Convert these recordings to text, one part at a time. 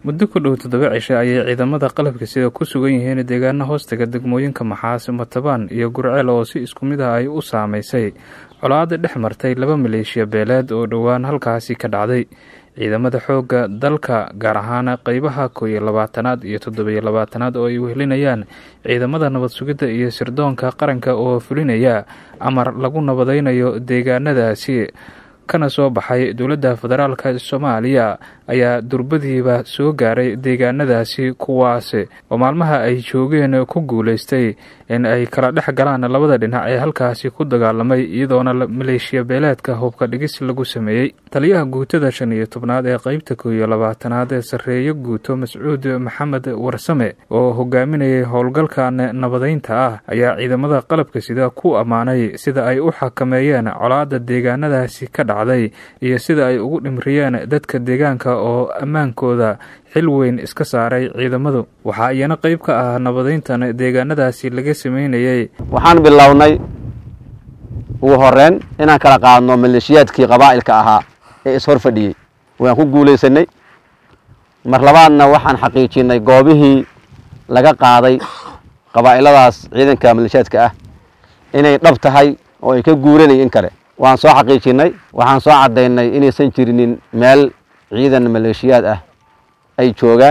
muddo ku dhow toddoba cisho ayay ciidamada qalabka sida ku sugan yihiin deegaana hoostaga degmooyinka maxaas matabaan iyo gurceel oo si isku mid ah ay u saamaysay colaada dhex martay laba maleeshiya beeleed oo dhowaan halkaasi ka dhacday ciidamada xoogga dalka gaar ahaan qeybaha koo iyo labaatanaad iyo toddobiyo labaatanaad oo ay wehelinayaan ciidamada nabad sugidda iyo sirdoonka qaranka oo fulinaya amar lagu nabadaynayo deegaanadaasi kana soo baxay dowladda federaalka soomaaliya ayaa durbadiiba soo gaaray deegaanadaasi kuwaasi oo maalmaha ay joogeen ku guulaystay in ay kala dhex galaan labada dhinac ee halkaasi ku dagaalamay iyadoona maleeshiya beeleedka hubka dhigis lagu sameeyey taliyaha guutada shan iyo tobnaad ee qeybta koo iyo labaatanaad ee sarreeyo guuto mascuud maxamed warsame oo hogaaminayay howlgalkan nabadaynta ah ayaa ciidamada qalabka sida ku ammaanay sida ay u xakameeyeen colaada deegaanadaasi ka dhacday iyo sida ay ugu dhimriyeen dadka deegaanka oo ammaankooda xil weyn iska saaray ciidamadu waxaa iyana qayb ka ah nabadayntan deegaanadaasi laga sameynayay waxaan bilownay ugu horeyn inaan kala qaadno maleeshiyaadkii qabaa'ilka ahaa ee ishor fadhiyey waan ku guulaysanay mar labaadna waxaan xaqiijinay goobihii laga qaaday qabaa'iladaas ciidanka maleeshiyaadka ah inay dhab tahay oo ay ka guuranay in kale waan soo xaqiijinay waxaan soo caddaynay inaysan jirinin meel ciidan maleeshiyaad ah ay joogaan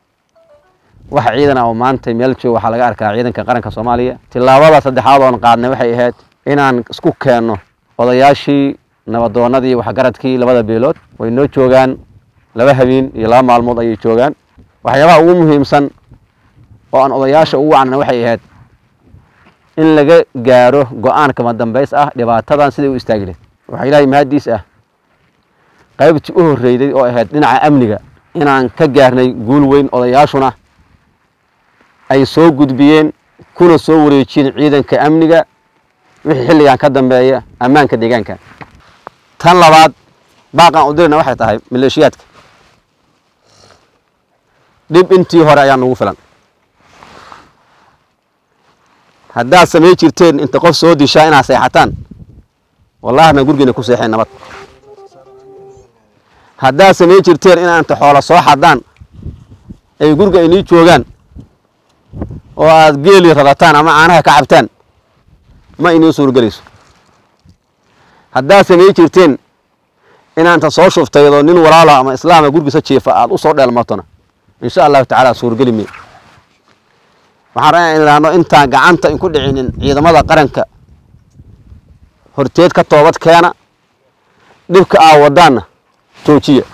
wax ciidan ah oo maanta meel jooga waxaa laga arkaa ciidanka qaranka soomaaliya tillaabada saddexaad oon qaadnay waxay ahayd inaan isku keenno odayaashii nabadoonnadii waxgaradkii labada beelood way noo joogaan laba habeen iyo laba maalmood ayay joogaan waxyaabaha ugu muhiimsan oo aan odayaasha ugu wacnana waxay ahayd in laga gaaro go-aan kama dambays ah dhibaatadan siday u istaagi lahed waxaa ilaahay mahaddiis ah qaybtii u horreyday oo ahayd dhinaca amniga inaan ka gaarnay guul weyn odayaashuna ay soo gudbiyeen kuna soo wareejiyeen ciidanka amniga wixii xilligan ka dambeeya ammaanka deegaanka tan labaad baaqaan u dirayna waxay tahay maleeshiyaadka dhib intii hore ayaa nagu filan haddaad samay jirteen inta qof soo dishaa inaad seexataan wallahina gurgiina ku seexeen nabad haddaad samay jirteen inaa inta xoola soo xadaan ay guriga inii joogaan oo aad geeli radataan ama caanaha ka cabtaan ma inii suurgelayso haddaad samay jirteen inaa inta soo shuftaydoo nin walaala ama islaama gurgiisa jiifa aad u soo dheelmatona insha allahu tacaala suurgeli me waxaan rabaa in idhaahno intaan gacanta inku dhicinin ciidamada qaranka horteed ka toobad keena dhibka aa wadaanna joojiya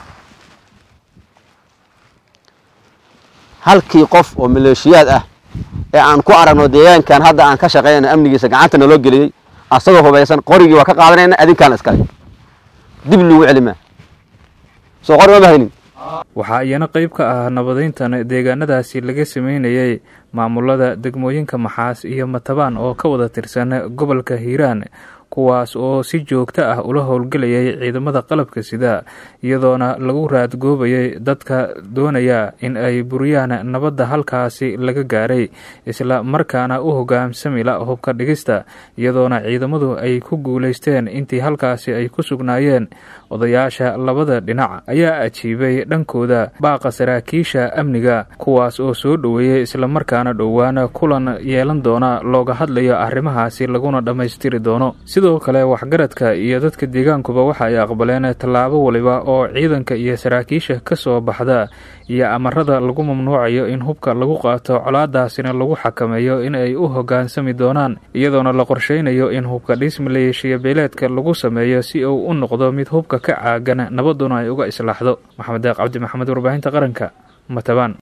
halkii qof oo maleeshiyaad ah ee aan ku aragno deegaankan hadda aan ka shaqaynayno amnigiisa gacanta naloo geliyey asagoo hubaysan qorigii waa ka qaadanayna adinkaana iskale dib lagu celimaa soo qori ma bahaynin waxaa iyana qayb ka ah nabadayntan deegaanadaasi laga sameynayay maamulada degmooyinka maxaas iyo matabaan oo ka wada tirsan gobolka hiiraan kuwaas oo si joogto ah ula howlgelayay ciidamada qalabka sida iyadoona lagu raadgoobayay dadka doonaya in ay buriyaan nabadda halkaasi laga gaaray isla markaana u hogaamsamila hubka dhigista iyadoona ciidamadu ay ku guulaysteen intii halkaasi ay ku sugnaayeen odayaasha labada dhinac ayaa ajiibay dhankooda baaqa saraakiisha amniga kuwaas oo soo dhoweeyey islamarkaana dhowaan kulan yeelan doona looga hadlayo arrimahaasi laguna dhammaystiri doono sidoo kale waxgaradka iyo dadka deegaankuba waxa ay aqbaleen tallaabo waliba oo ciidanka iyo saraakiisha ka soo baxda iyo amarada lagu mamnuucayo in hubka lagu qaato colaadaasina lagu xakameeyo in ay u hoggaansami doonaan iyadoona la qorsheynayo in hubka dhis maleeshiya beeleedka lagu sameeyo si uu u noqdo mid hubka ka caagan nabaduna ay uga islaaxdo maxamed deeq cabdi maxamed warbaahinta qaranka matabaan